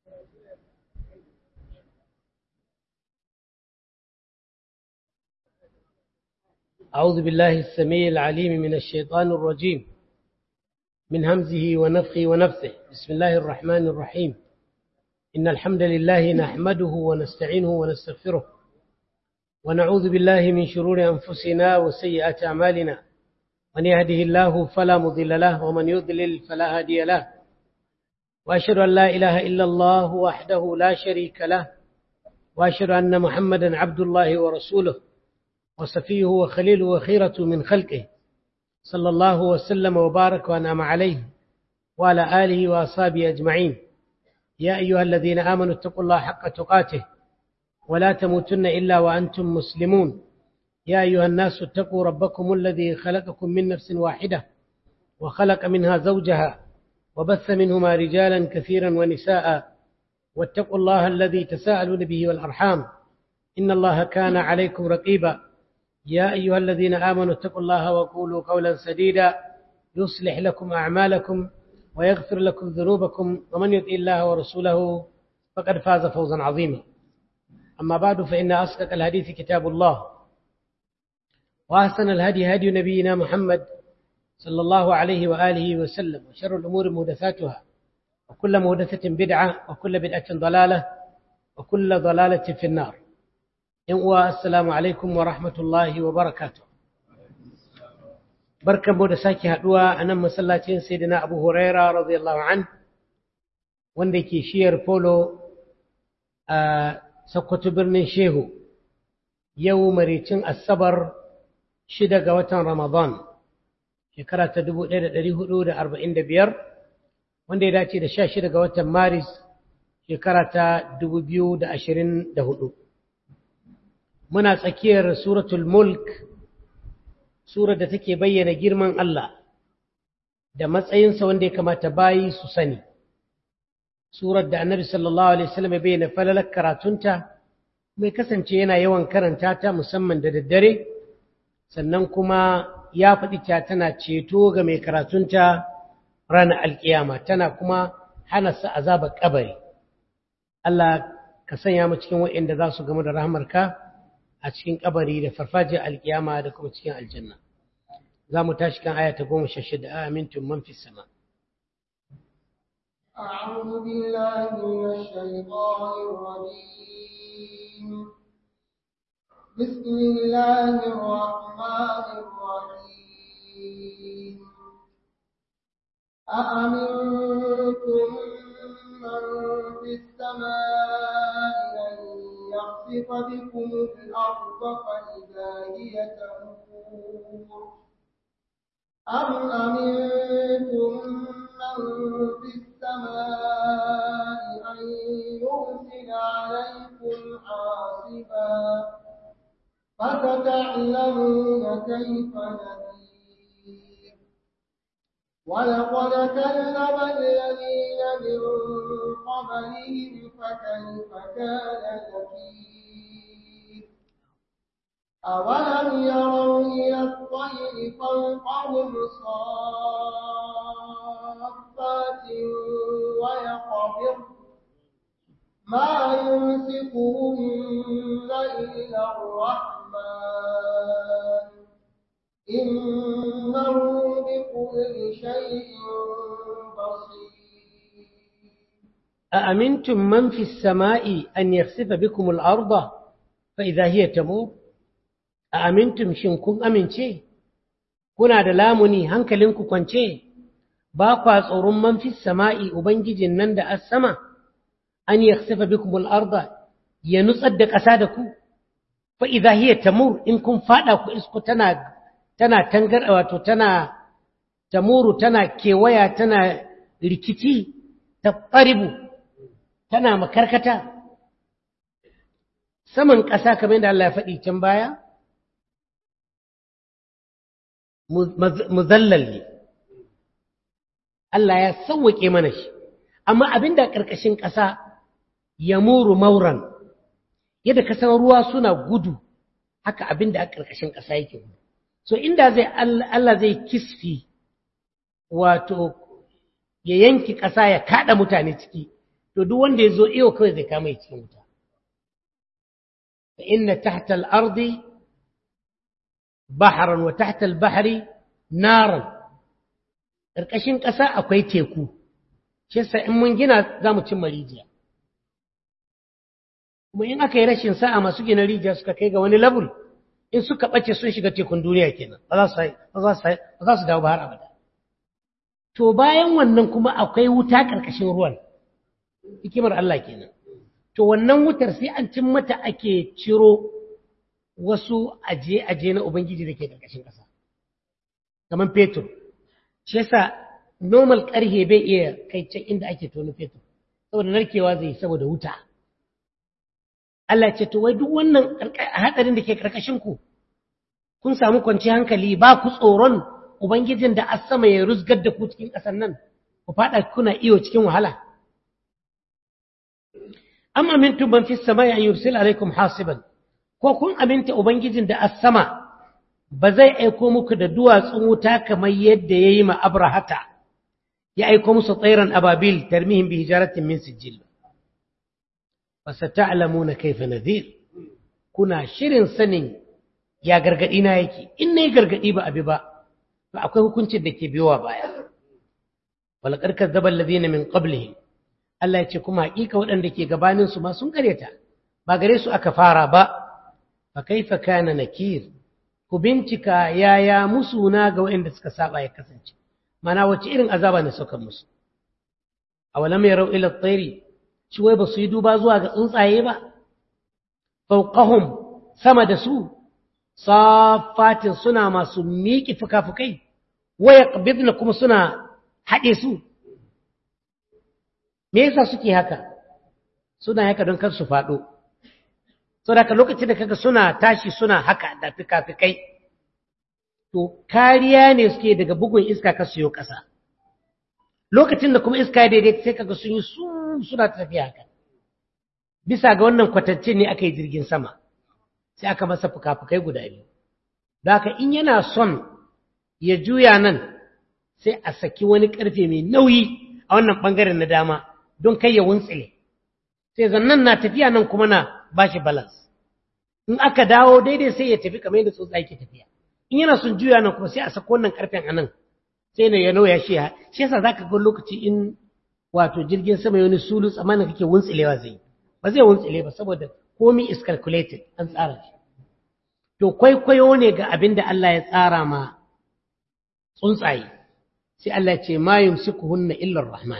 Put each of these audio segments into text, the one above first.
أعوذ بالله السميع العليم من الشيطان الرجيم من همزه ونفخه ونفثه بسم الله الرحمن الرحيم إن الحمد لله نحمده ونستعينه ونستغفره ونعوذ بالله من شرور أنفسنا وسيئات أعمالنا من يهده الله فلا مضل له ومن يضلل فلا هادي له وأشهد أن لا إله إلا الله وحده لا شريك له وأشهد أن محمدا عبد الله ورسوله وصفيه وخليله وخيرة من خلقه صلى الله وسلم وبارك وأنعم عليه وعلى آله وأصحابه أجمعين يا أيها الذين آمنوا اتقوا الله حق تقاته ولا تموتن إلا وأنتم مسلمون يا أيها الناس اتقوا ربكم الذي خلقكم من نفس واحدة وخلق منها زوجها وبث منهما رجالا كثيرا ونساء واتقوا الله الذي تساءلون به والأرحام إن الله كان عليكم رقيبا يا أيها الذين آمنوا اتقوا الله وقولوا قولا سديدا يصلح لكم أعمالكم ويغفر لكم ذنوبكم ومن يطع الله ورسوله فقد فاز فوزا عظيما أما بعد فإن أصدق الحديث كتاب الله وأحسن الهدي هدي نبينا محمد صلى الله عليه وآله وسلم وشر الأمور مهدثاتها وكل مهدثة بدعة وكل بدعة ضلالة وكل ضلالة في النار uwa assalamu alaikum wa rahmatullahi wa barakatu barkanmu da sake haduwa a nan masallacin sayyidina abu huraira radiyallahu an wanda ke shiyar polo a sakkwato birnin shehu yau maricin asabar shida ga watan ramadan shekara ta 1445 wanda ya dace da sha shida ga watan maris shekara ta 2024 muna tsakiyar suratul mulk surar da take bayyana girman Allah da matsayinsa wanda ya kamata bayi su sani surar da annabi sallallahu alaihi wasallam ya bayyana falalar karatunta mai kasance yana yawan karanta ta musamman da daddare sannan kuma ya faɗi ta tana ceto ga mai karatunta ranar alkiyama tana kuma hana sa azabar kabari Allah ka sanya mu cikin waɗanda za su gamu da rahmarka a cikin kabari da farfajiyar alkiyama da kuma cikin aljanna za mu tashi kan aya ta goma sha shida a amintun man fi sama أعوذ بالله من الشيطان الرجيم بسم الله الرحمن الرحيم أأمنتم من في السماء أن يخسف بكم الأرض فإذا هي تمور أم أمنتم من في السماء أن يرسل عليكم حاصبا فستعلمون كيف نذير ولقد كذب الذين من قبلهم فكيف كان نكير أولم يروا إلى الطير فوقهم صافات ويقبض ما يمسكهن إلا الرحمن إنه بكل شيء بصير أأمنتم من في السماء أن يخسف بكم الأرض فإذا هي تمور أأمنتم شنكم أمن شيء كنا دلامني هنكلنكم كنشي باقوا tsoron man fi sama'i ubangijin nan da as-sama an yakhsifa bikum al-ardh ya nutsar da ƙasa da ku fa idha hiya tamur in kun fada ku isku tana tana tangar wato tana tamuru tana kewaya tana rikici ta ƙaribu tana makarkata saman ƙasa kamar da Allah ya faɗi can baya muzallal ne Allah ya sauwaƙe mana shi amma abin da ƙarƙashin ƙasa ya muru mauran yadda kasan ruwa suna gudu haka abin da a ƙarƙashin ƙasa yake gudu so inda zai Allah zai kisfi wato ya yanki ƙasa ya kaɗa mutane ciki to duk wanda ya zo iyo kawai zai kama cikin wuta fa inna tahta al-ardi bahran wa tahta al-bahri naran ƙarƙashin ƙasa akwai teku shi yasa in mun gina za mu cimma rijiya kuma in aka yi rashin sa'a masu gina rijiya suka kai ga wani level in suka ɓace sun shiga tekun duniya kenan ba za su dawo ba har abada to bayan wannan kuma akwai wuta ƙarƙashin ruwan hikimar Allah kenan to wannan wutar sai an cin mata ake ciro wasu aje-aje na Ubangiji da ke ƙarƙashin ƙasa kamar fetur shi yasa normal ƙarhe bai iya kai can inda ake tono fetur saboda narkewa zai saboda wuta Allah ce to wai duk wannan hadarin da ke karkashin ku kun samu kwanci hankali ba ku tsoron ubangijin da asama ya rusgar da ku cikin ƙasar nan ku fada kuna iyo cikin wahala am amintum man fis samai an yursil alaikum hasiban ko kun aminta ubangijin da asama ba zai aiko muku da duwatsun wuta kamar yadda yayi ma abrahata ya aiko musu tsairan ababil tarmihim bi hijaratin min sijil fasata'lamuna kayfa nadhir kuna shirin sanin ya gargadi na yake in nayi gargadi ba abi ba to akwai hukuncin da ke biyowa baya wala karkar zabal ladina min qablihim Allah ya ce kuma hakika waɗanda ke gabanin su ma sun kareta ba gare su aka fara ba fa kaifa kana nakir ku bincika yaya musuna ga waɗanda suka saba ya kasance mana wace irin azaba ne saukan musu awalam yarau ila at-tayri shi wai ba su yi duba zuwa ga tsuntsaye ba fauqahum sama da su safatin suna masu miƙi fuka-fukai waya qabidna kuma suna haɗe su me yasa suke haka suna haka don kar su faɗo saboda lokacin da kaga suna tashi suna haka da fuka-fukai to kariya ne suke daga bugun iska ka siyo ƙasa lokacin da kuma iska ya daidai sai kaga sun yi su suna tafiya haka bisa ga wannan kwatance ne aka yi jirgin sama sai aka masa fuka-fukai guda biyu da haka in yana son ya juya nan sai a saki wani ƙarfe mai nauyi a wannan ɓangaren na dama don kai ya wuntsile sai zannan na tafiya nan kuma na bashi balance in aka dawo daidai sai ya tafi kamar yadda tsotsa yake tafiya in yana son juya nan kuma sai a sako wannan ƙarfen a nan sai na ya nauya shi shi yasa zaka ga lokaci in wato jirgin sama wani sulu tsammanin kake wuntsilewa zai ba zai wuntsile ba saboda komi is calculated an tsara shi to kwaikwayo ne ga abin da Allah ya tsara ma tsuntsaye sai Allah ya ce ma yumsikuhunna illa rahman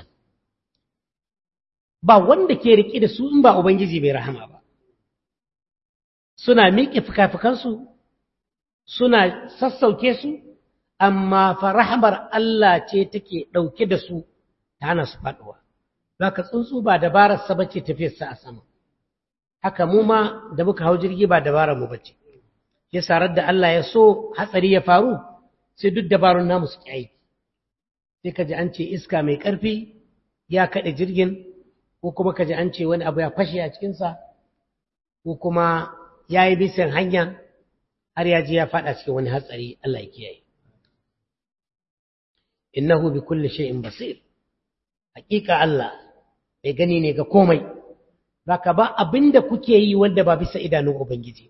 ba wanda ke rike da su in ba ubangiji bai rahama ba suna miƙe fuka-fukansu suna sassauke su amma fa rahamar Allah ce take ɗauke da su ta hana su faɗuwa. Za ka tsuntsu ba dabarar sa bace tafiyarsa a sama. Haka mu ma da muka hau jirgi ba dabarar mu bace. Ya sarar da Allah ya so hatsari ya faru sai duk dabarun namu su aiki. Sai ka ji an ce iska mai ƙarfi ya kaɗe jirgin ko kuma ka ji an ce wani abu ya fashe a cikinsa ko kuma ya yi bisan hanya har ya ji ya faɗa cikin wani hatsari Allah ya kiyaye. innahu bi kulli shay'in basir hakika Allah mai gani ne ga komai baka ba abinda kuke yi wanda ba bisa idanun ubangiji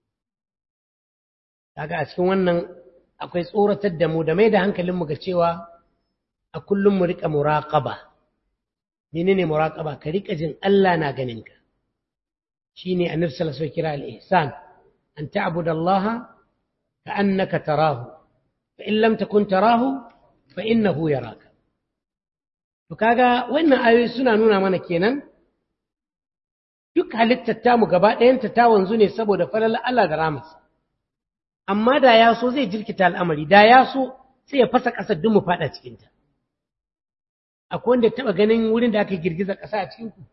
kaga a cikin wannan akwai tsoratar da mu da mai da hankalin mu ga cewa a kullum mu rika muraqaba menene muraqaba ka rika jin Allah na ganin ka shine annabi sallallahu alaihi wasallam kira al-ihsan an ta'budallaha ka'annaka tarahu fa in lam takun tarahu fa innahu yaraka to kaga wannan ayoyi suna nuna mana kenan duk halittar tamu gaba ɗayanta ta wanzu ne saboda falal Allah da ramarsa amma da ya so zai jirkita al'amari da ya so sai ya fasa ƙasar duk mu faɗa cikinta akwai wanda taɓa ganin wurin da aka girgiza ƙasa a cikinku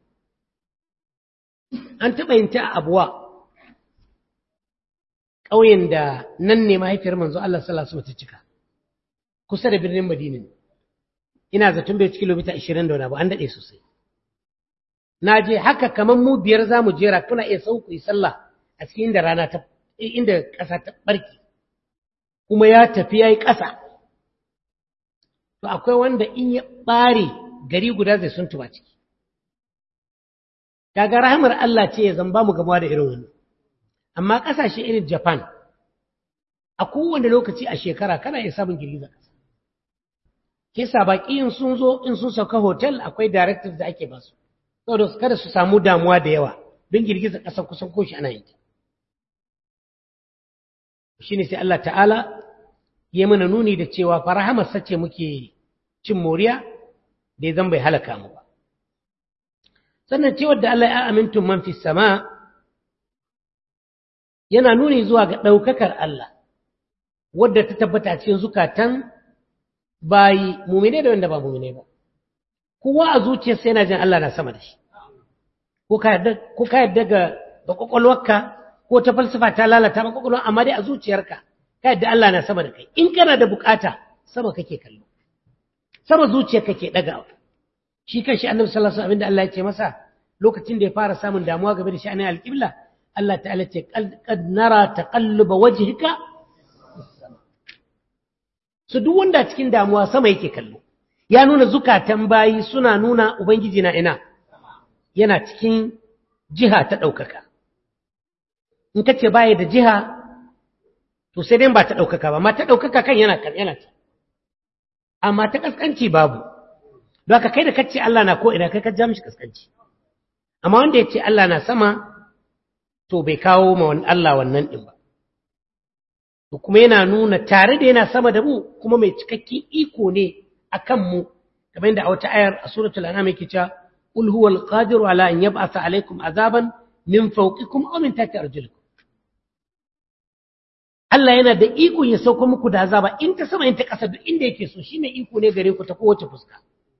an taɓa yin ta a abuwa ƙauyen da nan ne mahaifiyar manzo Allah sallallahu alaihi wasallam ta cika kusa da birnin Madina ina zaton bai ci kilomita 20 da wani abu an daɗe sosai na je haka kamar mu biyar za mu jera kuna iya sauku yi sallah a cikin inda rana ta inda ƙasa ta ɓarki kuma ya tafi ya yi ƙasa to akwai wanda in ya ɓare gari guda zai sun tuba ciki kaga rahamar Allah ce ya zamba mu gamuwa da irin wannan amma ƙasashe irin Japan a kowane lokaci a shekara kana iya samun girgizar ƙasa ke sa baƙi in sun zo in sun sauka hotel akwai directives da ake basu saboda kada su samu damuwa da yawa don girgizar ƙasa kusan koshi ana yin ta shine sai Allah ta'ala ya mana nuni da cewa farahamarsa ce muke cin moriya da ya zan bai halaka mu ba sannan cewar da Allah ya amintun man fi sama yana nuni zuwa ga ɗaukakar Allah wadda ta tabbata cikin zukatan bayi mumine da wanda ba mumine ba kowa a zuciyarsa yana jin Allah na sama da shi ko ka yarda ga kwakwalwarka ko ta falsafa ta lalata ba kwakwalwa amma dai a zuciyarka ka yadda Allah na sama da kai in kana da bukata sama kake kallo sama zuciyar kake dagawa shi kanshi annabi sallallahu alaihi wasallam abinda Allah ya ce masa lokacin da ya fara samun damuwa game da sha'anin alqibla Allah ta'ala ce qad nara taqalluba wajhika su duk wanda cikin damuwa sama yake kallo ya nuna zukatan bayi suna nuna ubangiji na ina yana cikin jiha ta ɗaukaka in ka ce baya da jiha to sai dai ba ta ɗaukaka ba ma ta ɗaukaka kan yana kan yana ta amma ta ƙasƙanci babu don haka kai da kace Allah na ko ina kai ka ja mishi ƙasƙanci amma wanda ya ce Allah na sama to bai kawo ma Allah wannan ɗin ba to kuma yana nuna tare da yana sama da mu kuma mai cikakken iko ne a kan mu kamar yadda a wata ayar a suratul an'am yake cewa qul huwal qadiru ala an yab'atha alaykum azaban min fawqikum aw min tahti arjulikum Allah yana da iko ya sauko muku da azaba in ta sama in ta ƙasa duk inda yake so shi mai iko ne gare ku ta kowace fuska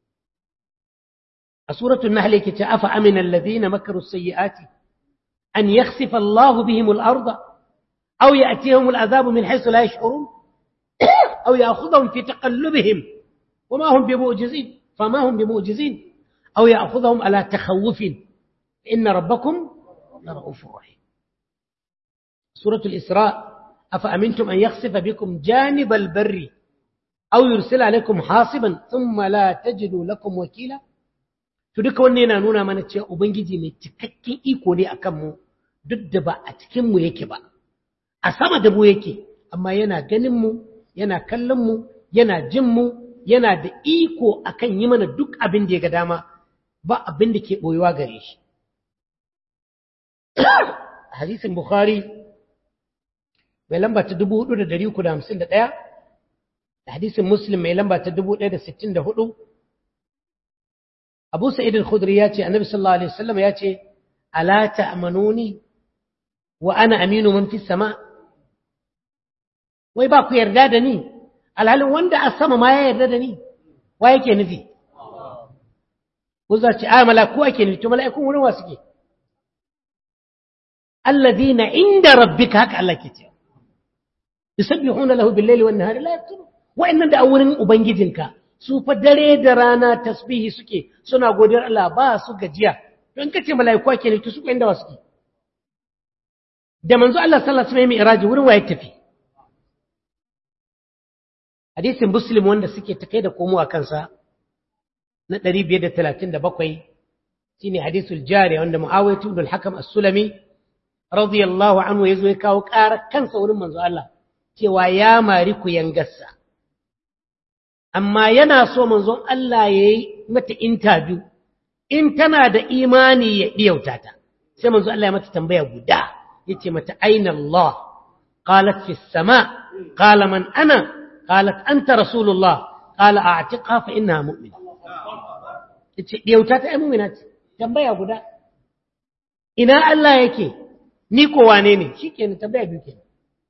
a suratul nahl yake ce afa amina alladhina makaru sayyiati an yakhsifa Allah bihim al-ardha aw ya'tiyahum al-azab min haythu la yash'urun aw ya'khudhahum fi taqallubihim wama hum bimu'jizin fama hum bimu'jizin aw ya'khudhahum ala takhawufin inna rabbakum la ra'ufur rahim suratul isra' أفأمنتم أن يخسف بكم جانب البر أو يرسل عليكم حاصبا ثم لا تجدوا لكم وكيلا to duka wannan yana nuna mana cewa ubangiji mai cikakken iko ne akan mu duk da ba a cikin mu yake ba a sama da mu yake amma yana ganin mu yana kallon mu yana jin mu yana da iko akan yi mana duk abin da ya ga dama ba abin da ke boyuwa gare shi hadisin bukhari mai lamba ta dubu hudu da dari uku da hamsin da ɗaya da hadisin muslim mai lamba ta dubu ɗaya da sittin da hudu abu sa'id al-khudri ya ce annabi sallallahu alaihi wasallam ya ce ala ta'manuni wa ana aminu man fi sama wai ba ku yarda da ni alhalin wanda a sama ma ya yarda da ni wa yake nufi ku za ce a malaku ake nufi to mala'ikun wurin wa suke alladhina inda rabbika haka Allah ke cewa yusabbihuna lahu bil-laili wan-nahari la yafturun wa'annan da a wurin ubangijinka su fa dare da rana tasbihi suke suna godiyar Allah ba su gajiya don kace malaiku ake ne to su inda wasu da manzo Allah sallallahu alaihi wasallam iraji wurin waye tafi hadisin muslim wanda suke ta kai da komo a kansa na 537 shine hadisul jari wanda muawiyah ibn al-hakam as-sulami radiyallahu anhu yazo ya kawo ƙarar kansa wurin manzo Allah cewa ya mari ku yangarsa amma yana so manzon Allah ya yi mata interview in tana da imani ya ɗiyauta ta sai manzon Allah ya mata tambaya guda ya ce mata aina Allah qalat fi sama qala man ana qalat anta rasulullah qala a'tiqa fa innaha mu'mina yace ɗiyauta ta ai mu'mina ce tambaya guda ina Allah yake ni ko wane ne shikenan tambaya biyu kenan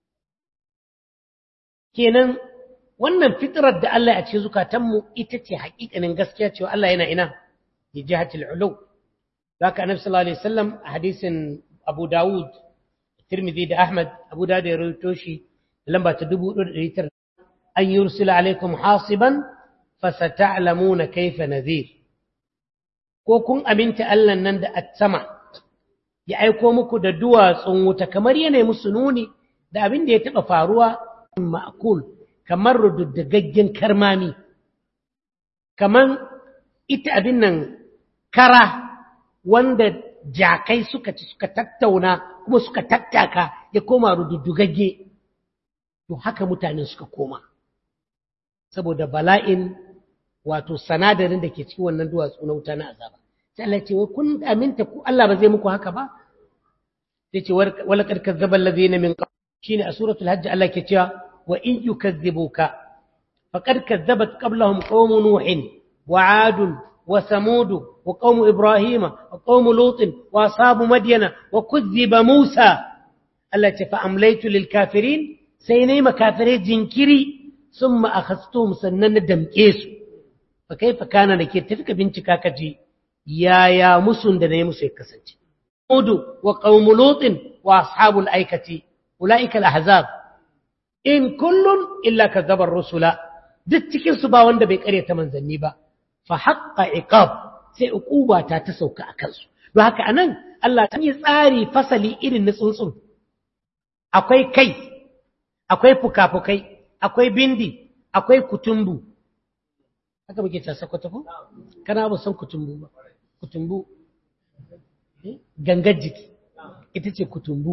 kenan wannan fitrar da Allah ya ce zukatanmu ita ce haƙiƙanin gaskiya cewa Allah yana ina bi jihatil ulu zaka annabi sallallahu alaihi wasallam a hadisin Abu Dawud Tirmidhi da Ahmad Abu Dawud ya rawaito shi lamba ta 1900 an yursila alaikum hasiban fasata'lamuna kayfa nadhir ko kun aminta Allah nan da at-sama ya aiko muku da duwatsun wuta kamar yana musu nuni da abin da ya taɓa faruwa ma'kul kamar rududdagaggen karmami kamar ita abin nan kara wanda jakai suka ci suka tattauna kuma suka tattaka ya koma rududdugagge to haka mutane suka koma saboda bala'in wato sanadarin da ke cikin wannan duwatsu na wuta na azaba sai Allah ce wai kun aminta ku Allah ba zai muku haka ba sai ce wala kad kazzaba allazina min qabl shine a suratul hajj Allah ke cewa wa in yukazzibuka faqad kazzabat qablahum qaum nuhin wa 'ad wa samud wa qaum ibrahima wa qaum lut wa ashabu madyana wa kuzziba musa Allah ce fa amlaytu lil kafirin sai nayi makafirai jinkiri summa akhastum sannan na damke su fa kaifa kana da ke tafi ka bincika ka ji yaya musun da nayi musu ya kasance Hudu wa qaumu lutin wa ashabul aikati ulaika al-ahzab in kullun illa kadzaba ar-rusula duk cikin su ba wanda bai kare ta manzanni ba fa haqqa iqab sai uquba ta ta sauka akan su don haka anan Allah ta yi tsari fasali irin na tsuntsun akwai kai akwai fukafukai akwai bindi akwai kutumbu haka muke ta sakwata ko kana ba san kutumbu ba kutumbu gangar jiki ita ce kutumbu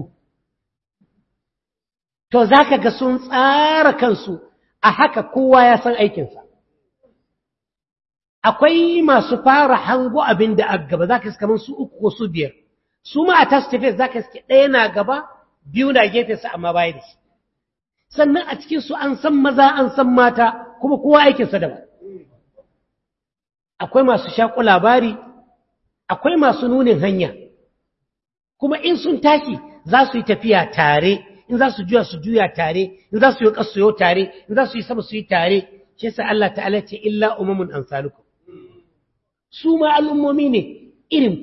to za ka ga sun tsara kansu a haka kowa ya san aikinsa akwai masu fara hango abin da a gaba za ka iska su uku ko su biyar su ma a tasu tafiya za ka iske ɗaya na gaba biyu na gefensa amma baya da shi sannan a cikinsu an san maza an san mata kuma kowa aikinsa daban akwai masu shaƙo labari akwai masu nunin hanya kuma in sun tashi za su yi tafiya tare in za su juya su juya tare in za su yi ƙasa yau tare in za su yi sama su yi tare shi yasa Allah ta'ala ce illa umamun amsalukum su ma al'ummomi ne irin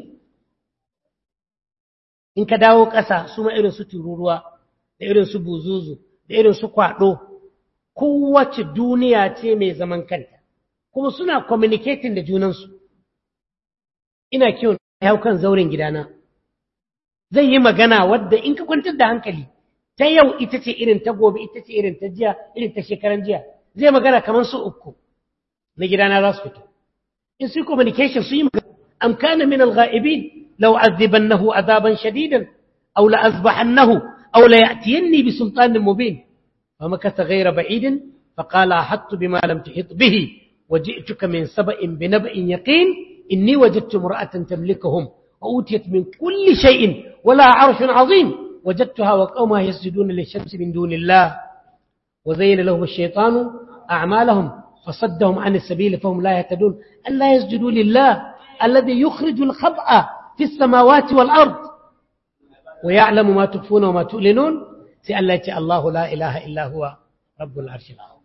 in ka dawo ƙasa su ma irin su tururuwa da irin su buzuzu da irin su kwaɗo kowace duniya ce mai zaman kanta kuma suna communicating da junansu ina kiwon hau kan zauren gidana zai yi magana wadda in ka kwantar da hankali ta yau ita ce irin ta gobe ita ce irin ta jiya irin ta shekaran jiya zai magana kamar su uku na gidana za su fito in su communication su yi magana am kana min al-ghaibin law azibannahu azaban shadidan aw la azbahannahu aw la ya'tiyanni bi sultanin mubin فمكث غير بعيد فقال أحطت بما لم تحط به وجئتك من سبأ بنبأ يقين إني وجدت امرأة تملكهم وأوتيت من كل شيء ولا عرش عظيم وجدتها وقومها يسجدون للشمس من دون الله وزين لهم الشيطان أعمالهم فصدهم عن السبيل فهم لا يهتدون ألا يسجدوا لله الذي يخرج الخبأ في السماوات والأرض ويعلم ما تخفون وما تؤلنون سألت الله لا إله إلا هو رب العرش العظيم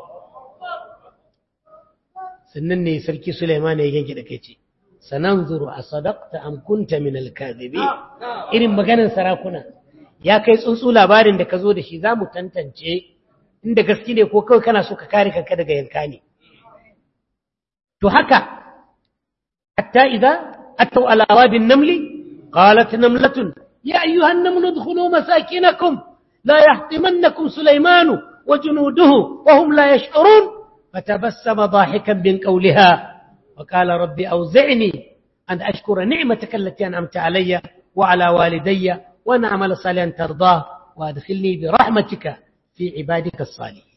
sannan ne sarki Suleiman ya yanke da kai ce sananzuru a sadaqta am kunta min al-kadhibi irin maganar sarakuna ya kai tsuntsu labarin da ka zo da shi za mu tantance inda gaske ne ko kawai kana so ka kare kanka daga yanka ne to haka hatta idza ataw ala wadi an-naml qalat namlatun ya ayyuha an-namlu udkhulu masakinakum la yahtimannakum Sulaiman wa junuduhu wa hum la yash'urun فتبسم ضاحكا من قولها وقال ربي أوزعني أن أشكر نعمتك التي أنعمت علي وعلى والدي وأن أعمل صالحا ترضاه وأدخلني برحمتك في عبادك الصالحين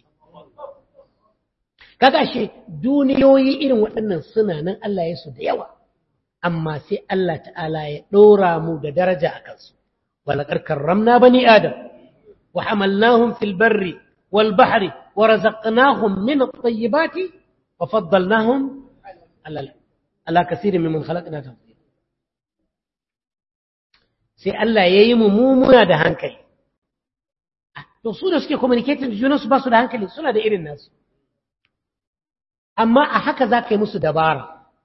kaga shi duniyoyi irin waɗannan suna nan Allah ya su da yawa amma sai Allah ta'ala ya ɗora mu da daraja a kansu walaƙar karramna bani adam wa hamalnahum fil barri wal bahri ورزقناهم من الطيبات وفضلناهم على على كثير ممن خلقنا تفضيلا sai Allah ya yi mummuna da hankali to su da suke communicating da junansu ba su da hankali suna da irin nasu amma a haka za ka yi musu dabara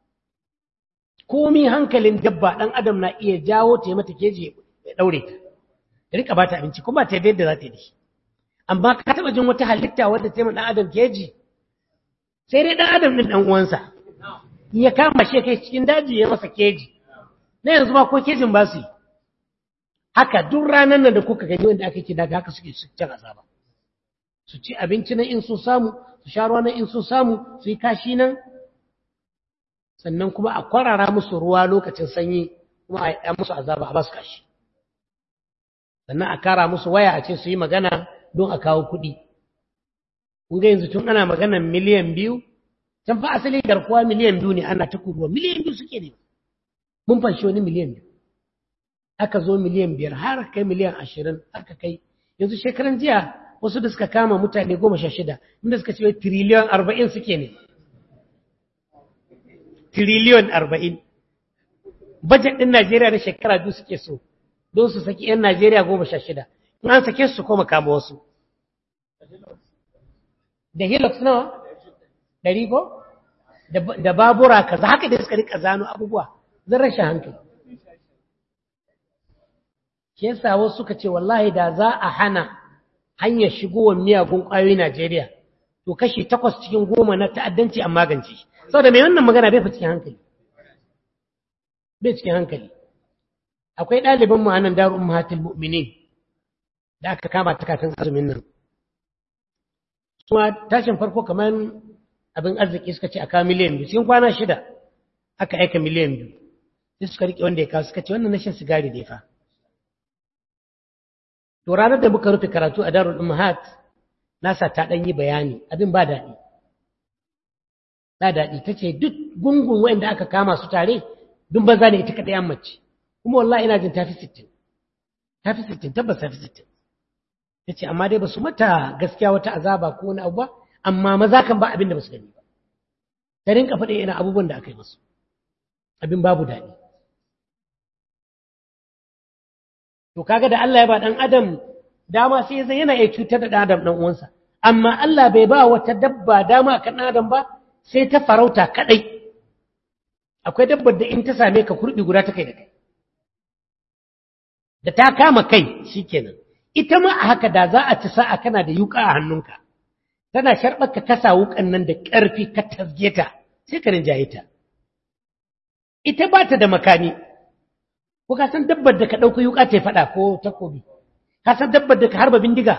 komi hankalin dabba ɗan adam na iya jawo ta mata keji ya ɗaure ta ya rika ba ta abinci kuma ta yadda za ta yi amma ka taɓa jin wata halitta wadda ta yi ɗan adam keji sai dai ɗan adam ɗin ɗan uwansa ya kama shi kai cikin daji ya masa keji na yanzu ma ko kejin ba su yi haka duk ranar nan da kuka gani wanda aka ce daga haka suke cin azaba su ci abinci nan in sun samu su sha ruwa nan in sun samu su yi kashi nan sannan kuma a kwarara musu ruwa lokacin sanyi kuma a yi musu azaba a basu kashi sannan a kara musu waya a ce su yi magana don a kawo kuɗi kun ga yanzu tun ana magana miliyan biyu can fa asali garkuwa miliyan biyu ne ana ta kuruwa miliyan biyu suke ne mun fanshi wani miliyan biyu aka zo miliyan biyar har kai miliyan ashirin aka kai yanzu shekaran jiya wasu da suka kama mutane goma sha shida inda suka ce tiriliyon arba'in suke ne tiriliyon arba'in bajet ɗin najeriya na shekara biyu suke so don su saki 'yan najeriya goma sha shida in an sake su koma kama wasu da hilux nawa ɗari ko da babura kaza haka da suka rika zano abubuwa zan rashin hankali shi yasa wasu suka ce wallahi da za a hana hanyar shigowar miyagun ƙwayoyi Najeriya to kashi takwas cikin goma na ta'addanci an magance shi saboda mai wannan magana bai fi cikin hankali bai cikin hankali akwai ɗaliban mu anan daru ummatul mu'minin da aka kama ta kafin azumin nan kuma tashin farko kamar abin arziki suka ce a kawo miliyan biyu cikin kwana shida aka aika miliyan biyu sai suka riƙe wanda ya kawo suka ce wannan na shan sigari ne fa to ranar da muka rufe karatu a darul ummahat nasa ta ɗan yi bayani abin ba daɗi ba daɗi ta ce duk gungun wanda aka kama su tare dun banza ne ita kaɗai mace kuma wallahi ina jin tafi sittin tafi sittin tabbas tafi sittin ta ce amma dai ba su mata gaskiya wata azaba ko wani abu ba amma maza kan ba abin da ba su gani ba ta rinka faɗi ina abubuwan da aka yi musu abin babu daɗi to kaga da Allah ya ba ɗan adam dama sai zai yana iya cutar da ɗan adam ɗan uwansa amma Allah bai ba wata dabba dama kan ɗan adam ba sai ta farauta kaɗai akwai dabbar da in ta same ka kurɗi guda ta kai da kai da ta kama kai shikenan ita ma a haka da za a ci sa'a kana da yuka a hannunka tana sharɓar ka kasa wukan nan da ƙarfi ka tasge ta sai ka rinjaye ta ita ba ta da makami ko ka san dabbar da ka ɗauka yuka ta faɗa ko takobi ka san dabbar da ka harba bindiga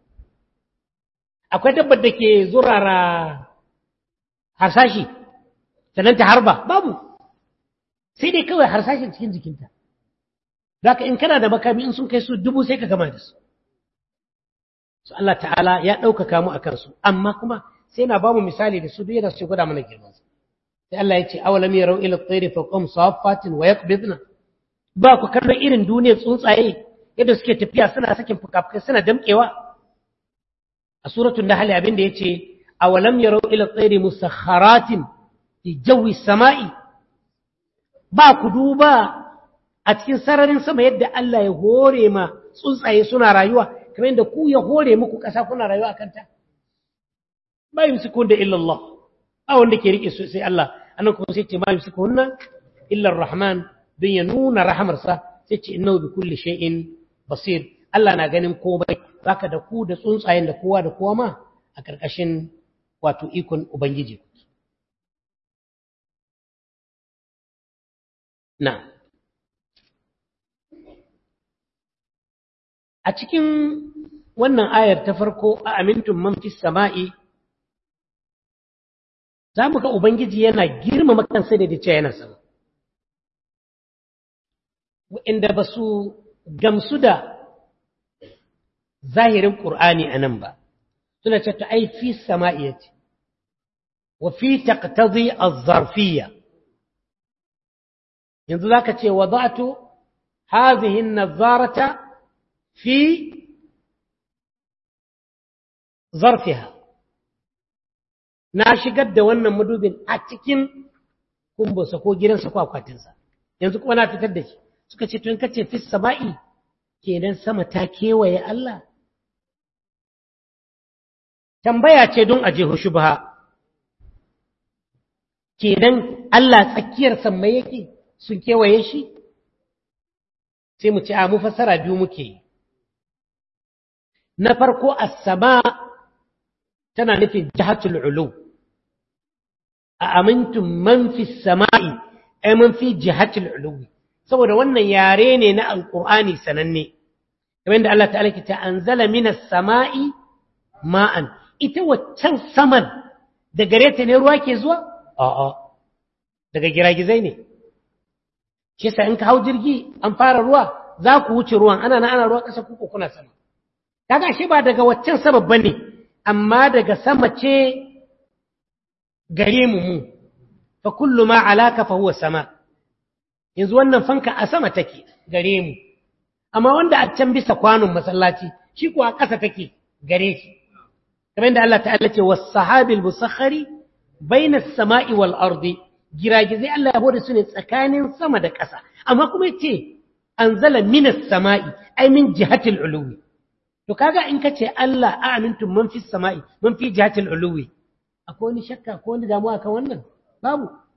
akwai dabbar da ke zurara harsashi sannan ta harba babu sai dai kawai harsashin cikin jikinta Zaka in kana da makami in sun kai su dubu sai ka gama da su. Su Allah ta'ala ya ɗaukaka mu a kansu, amma kuma sai na ba mu misali da su duk yana su gwada mana girman su. Sai Allah ya ce, awalam ya rau ila tsairi fa qum sawaffatin wa yaqbidna. Ba ku kallon irin duniyar tsuntsaye yadda suke tafiya suna sakin fukafukai suna damƙewa. A suratul Nahl abin da yace, awalam ya rau ila tsairi musakharatin fi jawi sama'i. Ba ku duba a cikin sararin sama yadda Allah ya hore ma tsuntsaye suna rayuwa kamar yadda ku ya hore muku ƙasa kuna rayuwa a kanta ba yumsikun da illallah a wanda ke rike su sai Allah annan kuma sai ce ma yumsikunna illa rahman don ya nuna rahamarsa sai ce innahu bi kulli shay'in basir Allah na ganin komai zaka da ku da tsuntsayen da kowa da kowa ma a karkashin wato ikon ubangiji na'am a cikin wannan ayar ta farko a amintun man fi sama'i za mu ga Ubangiji yana girmama kansa da dace yana sama. Wa'inda ba su gamsu da zahirin ƙur'ani a nan ba, suna ce ta ai fi sama'i ce, wa fi taqtazi az-zarfiyya. Yanzu za ka ce, wa za'atu hazihin nazarata في ظرفها na shigar da wannan madubin a cikin kumbunsa ko gidansa ko akwatinsa yanzu kuma na fitar da shi suka ce tun kace fi sama'i kenan sama ta kewaye Allah tambaya ce don aje shubha kenan Allah tsakiyar sammai yake sun kewaye shi sai mu ce a mu fassara biyu muke yi na farko as-sama tana nufin jihatul ulu a amintum man fi sama'i ay man fi jihatul ulu saboda wannan yare ne na alqur'ani sananne kamar da Allah ta'ala ke ta anzala minas sama'i ma'an ita waccan saman da gare ta ne ruwa ke zuwa a'a daga giragizai ne shi sa in ka hau jirgi an fara ruwa za ku wuce ruwan ana na ana ruwa ƙasa kuku kuna sama kaga shi ba daga waccan sabab bane amma daga sama ce gare mu mu fa kullu ma alaka fa huwa sama yanzu wannan fanka a sama take gare mu amma wanda a can bisa kwanon masallaci shi ko a ƙasa take gare shi kamar da Allah ta'ala ce was sahabil musakhari bainas sama'i wal ardi giragizai Allah ya bude su ne tsakanin sama da ƙasa amma kuma yace anzala minas sama'i ai min jihatil uluwi to kaga in kace Allah a'mintum man fis sama'i man fi jihatil uluwi akwai wani shakka ko wani damuwa kan wannan babu